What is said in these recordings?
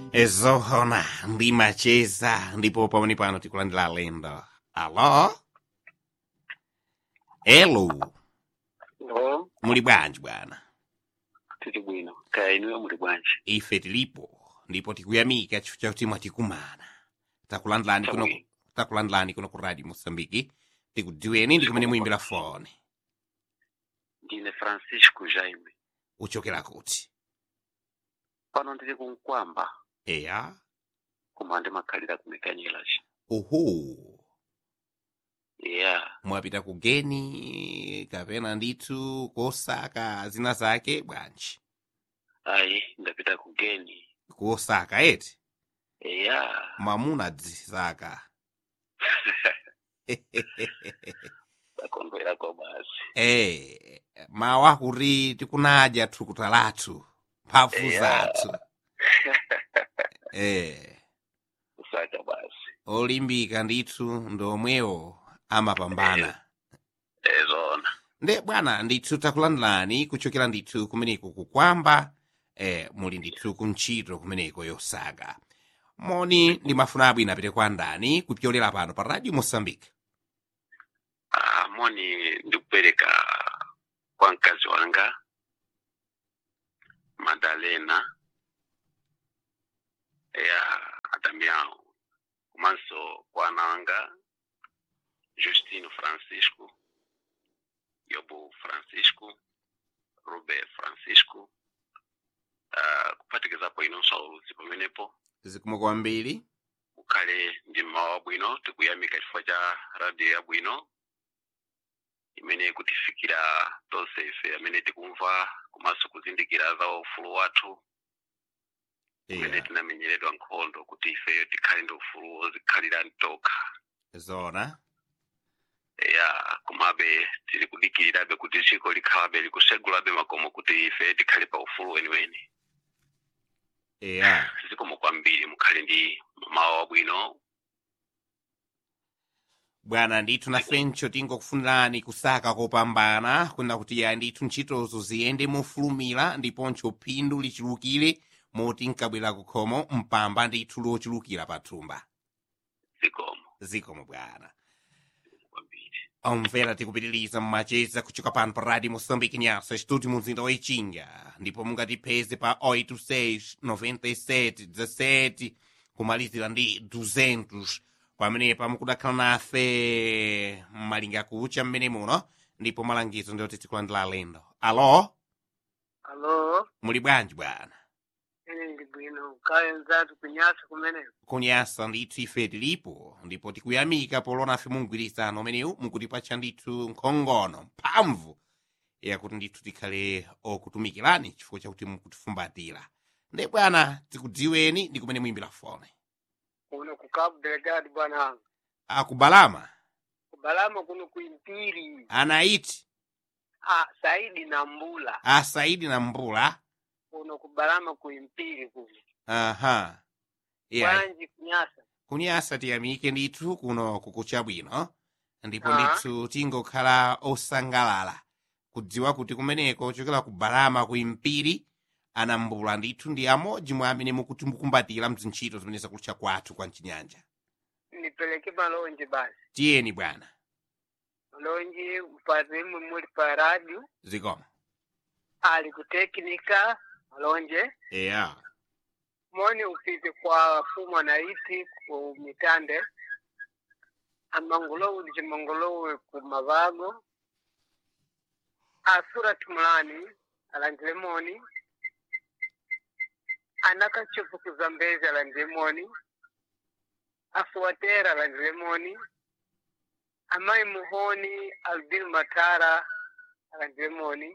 ezohona ndimacheza ndipo pamene pano tikulandira alendo alo elo Lo, muli bwanji bwana tili bwino. Kaya inuyo muli bwanji. ife tilipo ndipo tikuyamika chifukwa chakuti mwatikumana takulandilani kuno Chabwino. takulandilani kuno ku radio mosambiki tikudziweni ndi kumene muyimbira fone Ndine Francisco Jaime. uchokera kuti Pano ndili kunkwamba eya koma ndimakhalira kumekanyelaci. uhu Yeah. mwapita ku geni kapena ndithu kosaka zina zake bwanji Ayi, ndapita kugeni. kosaka eti Yeah. mamuna dzisaka Ndakondwera kwa basi. eh mawa kuti tikunadya thukuta lathu mphamvu Yeah. zathu eh Kusaka basi. olimbika ndithu ndomwewo amapambana Ezona. nde bwana ndithu takulandilani kuchokera ndithu kumeneko kukwamba eh, muli ndithu kuntchito kumeneko yosaka moni ndimafuna abwino apite kwa ndani kupyolera pano pa radio mosambike Ah, moni ndikupereka kwa mkazi wanga Madalena ya Adamiao komanso kwa ana wanga Justino Francisco Yobo Francisco Rube Francisco uh, kuphatikizapo inonso auludzi pamenepo zikomo kwambiri ukhale ndi mmawa wabwino tikuyamika chifukwa cha radio yabwino imene kutifikira tonse ife amene tikumva komanso kuzindikira za ufulu wathu umene yeah. tinamenyeredwa nkhondo kuti ifeyo tikhale ndi ufulu wozikhalira mtokha zona ya komabe tili kudikirirabe kuti dziko likhalabe likusegulabe makomo kuti ife tikhale pa ufulu weniweni yeah. zikomo kwambiri mukhale ndi mawa wabwino bwana ndithu nafencho tingokufunirani kusaka kopambana kuna kuti ya ndithu ntchitozo ziyende mofulumira ndiponso phindu lichulukire moti nkabwera kukhomo mpamba ndithu lochulukira pathumba zikomo zikomo bwana kwambiri omvera tikupitiriza mmacheza kuchoka pano pa radio moçambique nyasa studio mumzinda wa ichinga ndipo mungatipeze pa 86 97 17 kumalizira ndi 200 pamenepa mukudakhala nafe mmalinga kucha mmene muno ndipo malangizo ndioti tikulandira alendo alo Alo, muli bwanji bwana ine ndi bwino kaya nzatu kunyasa kumeneko. kunyasa ndithu ife tilipo ndipo tikuyamika polona nafe mungwirizano umenewu mukutipatsa ndithu nkhongono mphamvu yakuti ndithu tikhale okutumikirani chifukwa chakuti mukutifumbatira nde bwana tikudziweni ndi kumene muyimbira fone Kuno ku Cabo Delgado bwana wanga. akubalama Kubalama kuno kuimpiri. anaiti Ah, Saidi na Mbula. asaidi na mbula Kuno kubalama kuimpiri kuno. aha yeah. Bwanji kunyasa. kunyasa tiyamike ndithu kuno kukucha bwino ndipo Ah. ndithu tingokhala osangalala kudziwa kuti kumeneko chokera ku balama ku impiri anambula ndithu ndi amodzi mwa amene mukuti mukumbatira mzintchito zimene zakutcha kwathu kwa mchinyanja Nipeleke malonje basi. tiyeni bwana Malonje mpate mwe muli pa radio. zikomo Ali kuteknika malonje. eya Moni upite kwa fuma na iti ku mitande. Amangolowu ndi chimangolowe ku mavago. Asura tumulani alandile moni. Anakachofu kuzambezi alandile moni. Afuatera alandile moni. Amai muhoni albin matara alandile moni.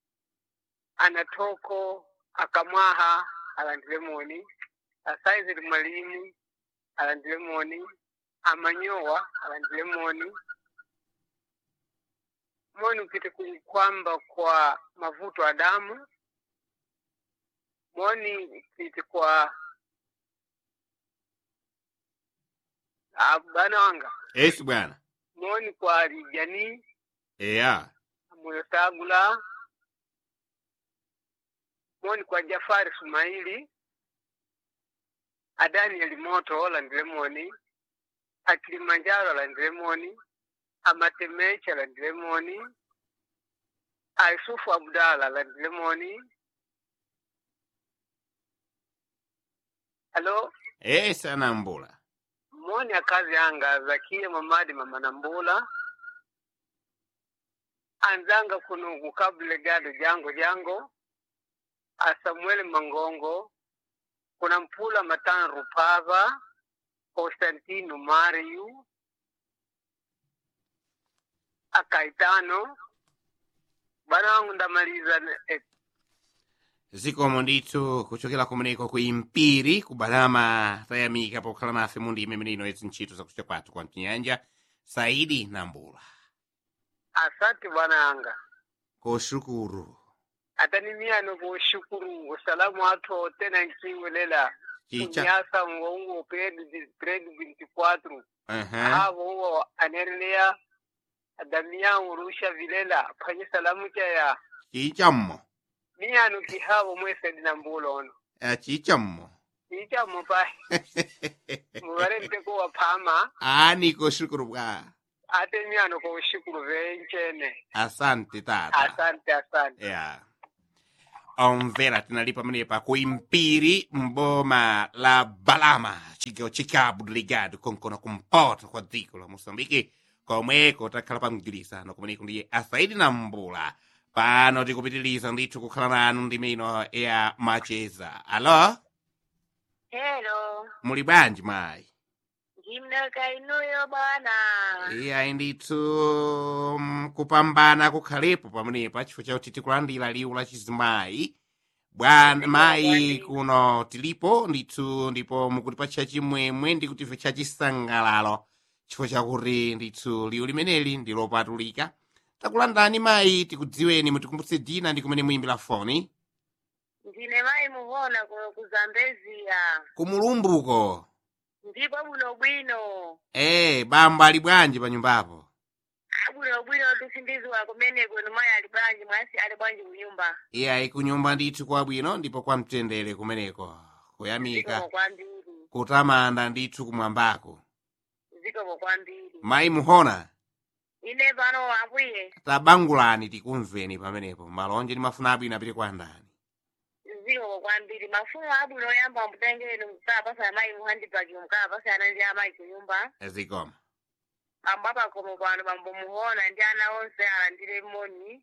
Anatoko akamwaha alandile moni. Asaizili mwalimu alandile moni. Amanyowa alandile moni. Moni upite kwamba kwa mavuto ya damu. Moni upite kwa Ah, bana wanga. esi bwana Moni kwa Rijani, eya Muyotagula. Moni kwa Jafari Sumaili. a daniel moto alandire moni a kilimanjaro alandire moni a matemechi alandire moni a yusufu abdala alandire moni halo e sanambula moni akazi yanga zakia mamadi mama nambula anzanga kuno kukabule gado jango jango a samuel mangongo kuna mpula matano rupava constantino mariu akaitano bana wangu ndamaliza eh, zikomo ndithu kuchokera kumeneko ku impiri ku balama tayamika pokhala nafe mu ndime imeneino izi ntchito zakucha kwathu kwa mchinyanja saidi nambula asante bwana yanga koshukuru atanimiyano kushukuru usalamu athu tena nkiwelela chicha kunyasa mwongo grade grade 24 aha avo uwo anerelea adamiyangu rusha vilela phanye salamu chaya chichammo miyanu kihavo mwesedi na mbulo ono Eh, chichammo icha mupai muvarente kuwa phama ani koshukuru bwa ate miyanu ko ushukuru venchene asante tata asante asante ya omvera tinali pamenepa ku impiri mboma la balama chigawo chikabu delegado konkono kumpoto kwa dziko la moçambique komweko takhala pa mgwirizano kumeneko ndiye asaidi na mbula pano tikupitiriza ndithu kukhala nanu ndimeno ya macheza alo Hello, muli bwanji mayi ndimnaka inuyo bwana. iyayi ndithu mm, kupambana kukhalepo pamenepa chifukwa chakuti tikulandira liwu la chizimayi bwana mayi kuno tilipo ndithu ndipo mukutipatcha chimwemwe ndi kutimve cha chisangalalo chifukwa chakuti ndithu liwu limeneli ndi lopatulika takulandani mayi tikudziweni mutikumbutse dzina ndi kumene muyimbira foni Ndine mayi muhona kuno kuzambeziya. kumulumbuko Ndipo buno bwino. ee bamba ali bwanji pa nyumbapo Abuno bwino tusindiziwa kumene kwenu mayi ali bwanji mwasi ali bwanji kunyumba. iyayi kunyumba ndithu kwabwino ndipo kwamtendere kumeneko kuyamika Zikomo kwambiri. kutamanda ndithu kumwambako Zikomo kwambiri. mayi muhona Ine pano ambuye. tabangulani tikumveni pamenepo malonje ndi mafuna abwino apite kwa ndani Zikomo kwambiri. Mafumu abuno yamba mutengeni mukapasa mayi muhandipaki mukapasa ndi amayi kunyumba. zikoma bambo apakomo pano bambo muhona ndi ana onse alandire moni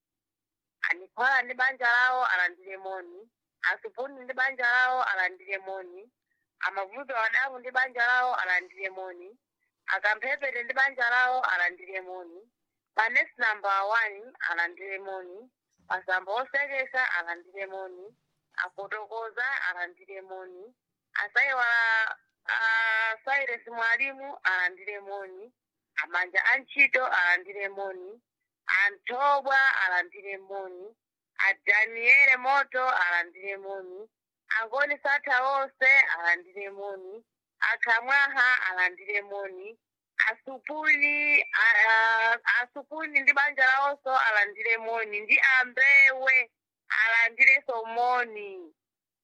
anikola ndi banja lawo alandire moni asupuni ndi banja lawo alandire moni amavuto adamu ndi banja lawo alandire moni akamphepete ndi banja lawo alandire moni manesi namba one alandire moni masamba osekesa alandire moni afotokoza alandire moni asaiwala asairesi mwalimu alandire moni amanja antchito alandire moni antobwa alandire moni adaniele moto alandire moni angoni satha onse alandire moni akhamwaha alandire moni asupuni a- a- asupuni ndi banja lawonso alandire moni ndi ambewe alandireso moni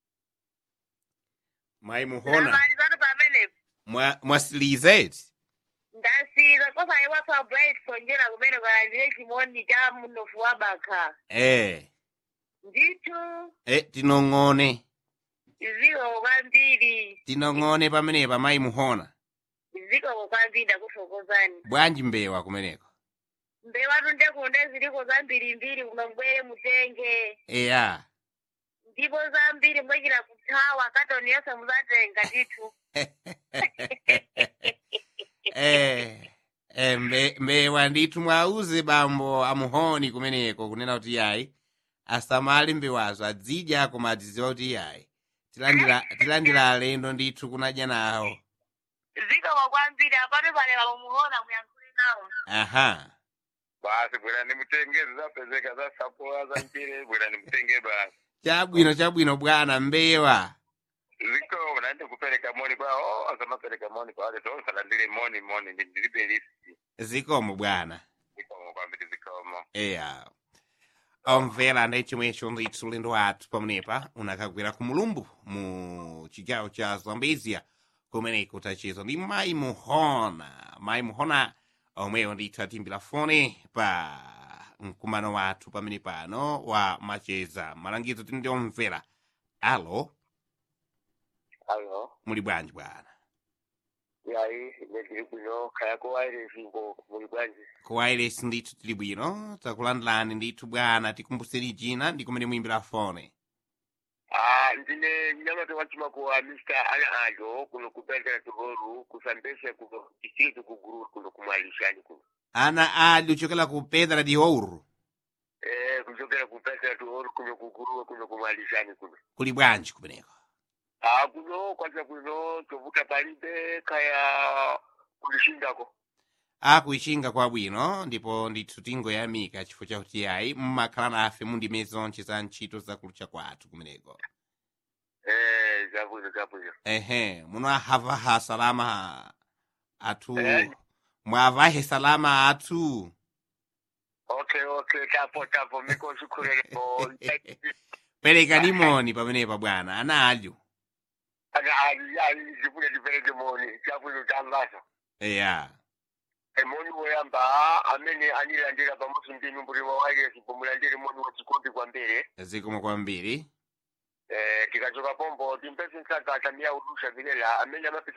mayi muhona zamalizatu pamenepo mwa- mwasilizeti ndasiza kosa iwapa bright sonjera kumene kwalandire chimoni cha mnofu wa bakha ee ndithu e tinong'one zikomo kwambiri tinong'one pamenepa mayi muhona zikomo kwambiri ndakufokozani bwanji mbewa kumeneko mbewatu ndekunde ziliko zambirimbiri kuno mbwere mutenge eya ndipo zambiri mwechera kuthawa katoni yonse muzatenga ndithu eh, eh, mbe, mbewa ndithu mwauze bambo amuhoni kumeneko kunena kuti yayi asamale mbewazo adzidya koma adzidziwa kuti yayi tilandira tilandira alendo ndithu kunadya nawo zikomo kwambiri apano palera mumuona muyankhule nawo aha basi bwerani mutenge zizapezeka za sapoa za mpire bwerani mutenge basi chabwino chabwino bwana mbewa zikomo naende kupereka moni kwao azamapereka moni kwa wale tonse alandire moni moni ndi- ndilibe listi zikomo bwana zikomo kwambiri zikomo eya omvera ndi chomwecho ndithu ulendo wathu pamenepa unakagwera ku mulumbu mu chigawo cha zambezia kumeneko tacheza ndi mayi muhona mayi muhona omweyo ndithu atimbira fone pa mkumano wathu pamene pano wa macheza malangizo tili ndi omvera alo alo muli bwanji bwana yayi ine ndili bwino kaya kuwairesi ngo muli bwanji ku wireless ndithu tili bwino takulandilani ndithu bwana tikumbuseni china ndi kumene muyimbira fone ah ndine mnyamata wachimakuwa mr ana ajo kuno kupendera tuhoru kusambesha kuno district kuguru kuno kumwalishani kuno ana ali uchokera ku pedra de ouro eh kuchokera kupendera tuhoru kuno kuguru kuno kumwalishani kuno kuli bwanji kumeneko ah kuno kwanza kuno tovuta palibe kaya kulishindako akuichinga kwabwino ndipo ndithu tingoyamika chifukwa chakuti ayi mmakhala nafe mundime zonse za ntchito zakulucha kwathu kumeneko eh zabwino zabwino ehe muno ahavaha salama athu Eh. mwavahe salama athu okay okay tapo tapo miko sikhuleleko perekani moni pamenepa bwana ana alyu ana ali ali zifuna ndipereke moni zabwino tambaso eya emoni woyamba amene anilandira pamodzi ndi nyumbuliro wairesi pomulandire moni wachikondi kwambiri zikomo kwambiri eh, tikachoka pombo timpese nsaka atamia udusha vilela amene amapita